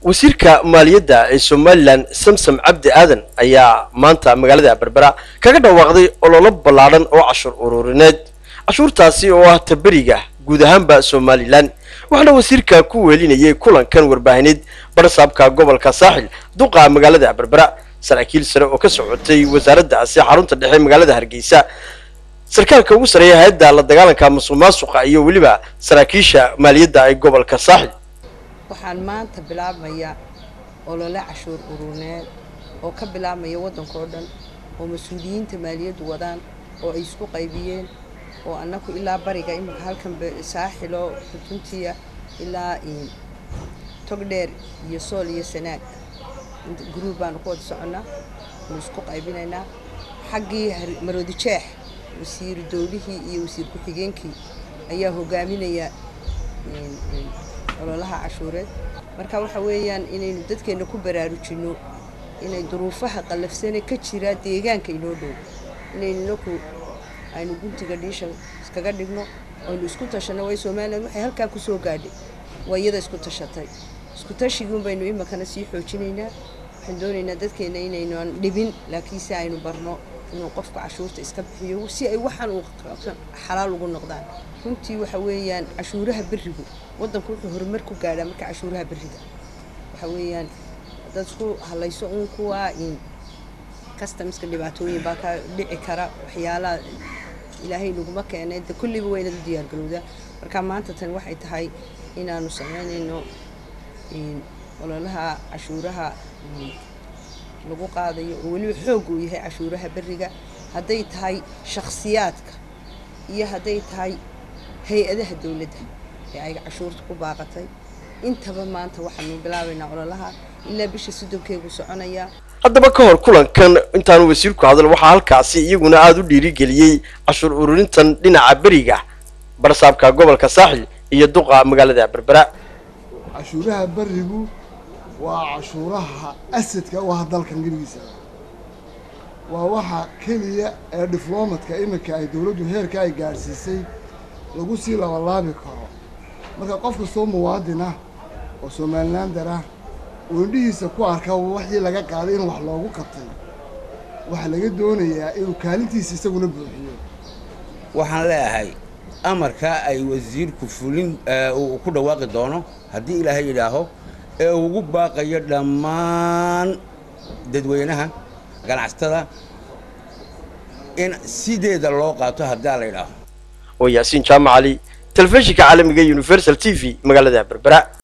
wasiirka maaliyadda ee somalilan samsam cabdi aadan ayaa maanta magaalada berbera kaga dhawaaqday ololo ballaadhan oo cashuur ururineed cashuurtaasi oo ah taberiga guud ahaanba somalilan waxaana wasiirka ku weelinayay kulankan warbaahineed barsaabka gobolka saaxil duqa magaalada berbera saraakiil sare oo ka socotay wasaaraddaasi xarunta dhexe magaalada hargeysa sarkaalka ugu sareeya hay-adda la dagaalanka musuq maasuqa iyo weliba saraakiisha maaliyadda ee gobolka saaxil waxaan maanta bilaabmaya olole cashuur uruneed oo ka bilaabmaya waddanka oo dhan oo mas-uuliyiinta maaliyaddu wadaan oo ay isku qaybiyeen oo annaku ilaa bariga iminka halkan saaxilo xutuntiya ilaa togdheer iyo sool iyo sanaag gruub baanu ku wada soconnaa nu isku qaybinaynaa xaggii maroodi jeex wasiir dowlihii iyo wasiir ku-xigeenkii ayaa hogaaminaya ololaha cashuureed marka waxa weeyaan inaynu dadkeenna ku baraarujinno inay duruufaha qallafsane ka jira deegaanka inoo dhow inaynu inaku aynu guntiga dhiisha iskaga dhigno aynu isku tashanno way somalilan waxay halkaa kusoo gaadhay waa iyada isku tashatay isku tashiguun baynu iminkana sii xoojinaynaa waxaan doonaynaa dadkeenna inaynan dhibin laakiinse aynu barno inuu qofka cashuurta iska bixiyo si ay waxaan uu xalaal ugu noqdaan runtii waxa weeyaan cashuuraha berigu waddanku wuxuu horumar ku gaadhaa marka cashuuraha beriga waxa weeyaan dad isku halayso uun kuwaa in customska dhibaatooyin baa ka dhici kara waxyaalaha ilaahay naguma keenay de kulliba waa inaad u diyaargarowdaa marka maanta tan waxay tahay inaanu samaynayno ololaha cashuuraha lagu qaadayo oo weliba xoog uu yahay cashuuraha beriga hadday tahay shakhsiyaadka iyo hadday tahay hay-adaha dowladda ee ay cashuurta ku baaqatay intaba maanta waxaanu bilaabaynaa ololaha ilaa bisha soddonkeegu soconayaa haddaba ka hor kulankan intaanu wasiirku hadal waxaa halkaasi iyaguna aada u dhiirigeliyey cashuur ururintan dhinaca beriga barsaabka gobolka saaxil iyo duqa magaalada berbera cashuuraha berigu waa cashuuraha asadka u ah dalkan geligiisa waa waxa keliya ee diflomatka iminka ay dowladdu heerka ay gaadhsiisay lagu sii labalaabi karo marka qof kastoo muwaadin ah oo somalilander ah oo indhihiisa ku arka waxii laga qaaday in wax loogu qabtay waxaa laga doonayaa inuu kaalintiisa isaguna buuxiyo waxaan leeyahay amarkaa ay wasiirku fulin uu ku dhawaaqi doono haddii ilaahay yidhaaho ee ugu baaqayo dhammaan dadweynaha ganacsatada in sideeda loo qaato haddii la yidhaaho oo yaasiin jaamac cali telefishinka caalamiga universal t v magaalada berbera